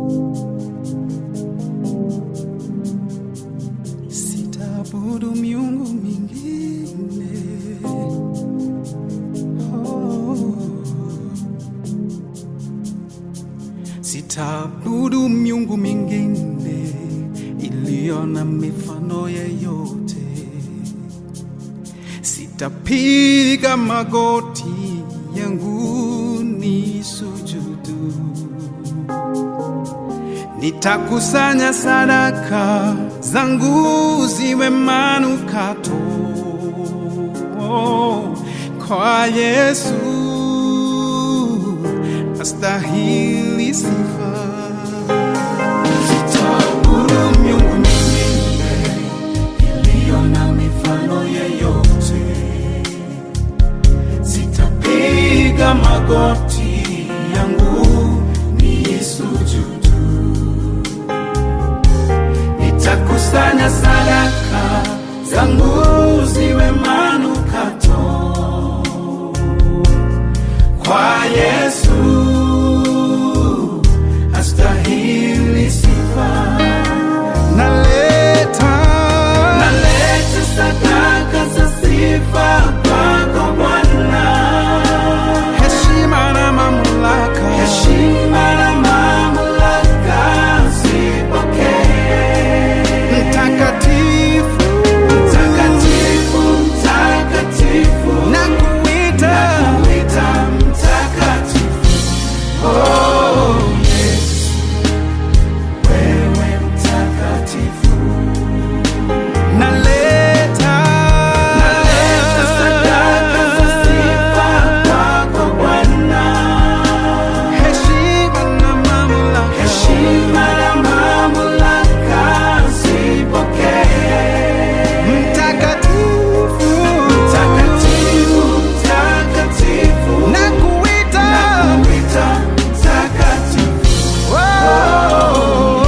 Sitaabudu miungu mingine. Oh. Sitaabudu miungu mingine iliyo na mifano yeyote. Sitapiga magoti yangu ni sujudu. Nitakusanya sadaka zangu ziwe manukato kwa Yesu, astahili sifa. Sitaabudu miungu mingine iliyo na mifano yeyote. Sitapiga magoti yangu niisujudu. Nitakusanya sadaka zangu ziwe manukato kwa Yesu, astahili sifa. Naleta, naleta sadaka za sifa kwako Bwana, heshima na mamlaka, heshima na mamlaka zipokee. Mtakatifu, mtakatifu, mtakatifu, nakuita, nakuita mtakatifu. Oh, Yesu, wewe mtakatifu. Naleta, naleta sadaka za sifa kwako Bwana, heshima na mamlaka, heshima na mamlaka zipokee. Mtakatifu, mtakatifu, mtakatifu, nakuita, nakuita mtakatifu. Oh,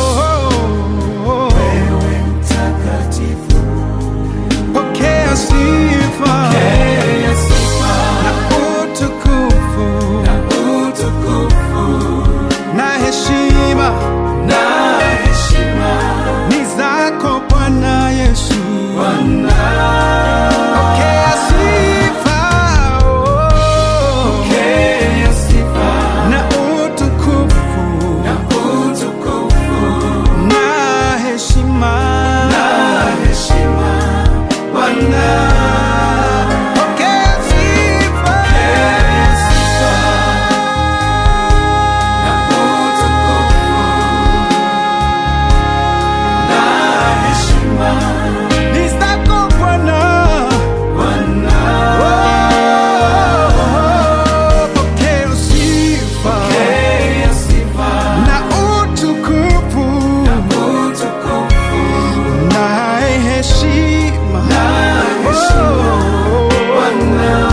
wewe mtakatifu. Pokea sifa, pokea sifa na utukufu, na utukufu na heshima, na heshima ni zako Bwana Yesu, Bwana. Pokea sifa, oh, pokea sifa na utukufu, na utukufu na heshima, na heshima Bwana. Pokea sifa, pokea sifa na utukufu na heshima ni zako Bwana, Bwana. Oh, pokea sifa, pokea sifa na utukufu, na utukufu na heshima, na heshima Bwana.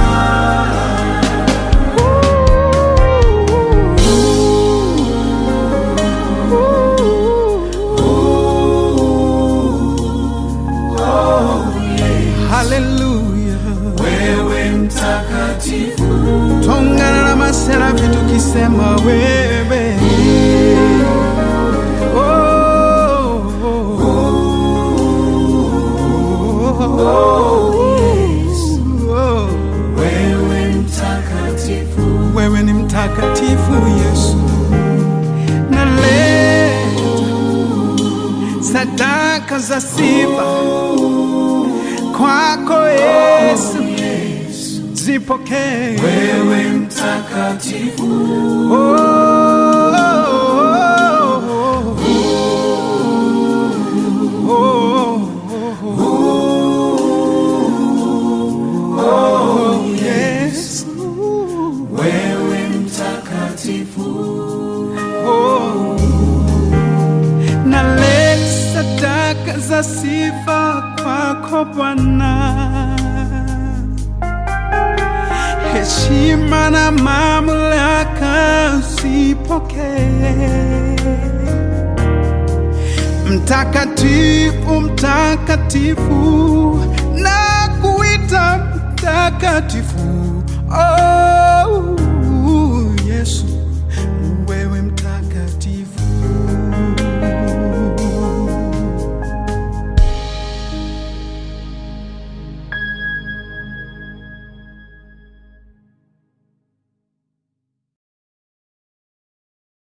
Haleluya, wewe mtakatifu, tongana na maserafi tukisema wewe Oh, oh, oh, Yesu. Oh, wewe mtakatifu, wewe ni mtakatifu Yesu, naleta sadaka za sifa kwako Yesu, zipokee wewe mtakatifu. Oh, oh, oh, oh, oh, Yesu, wewe mtakatifu. Oh, naleta sadaka za sifa kwako Bwana, heshima na mamlaka zipokee. Mtakatifu, mtakatifu, na kuita mtakatifu. Oh, Yesu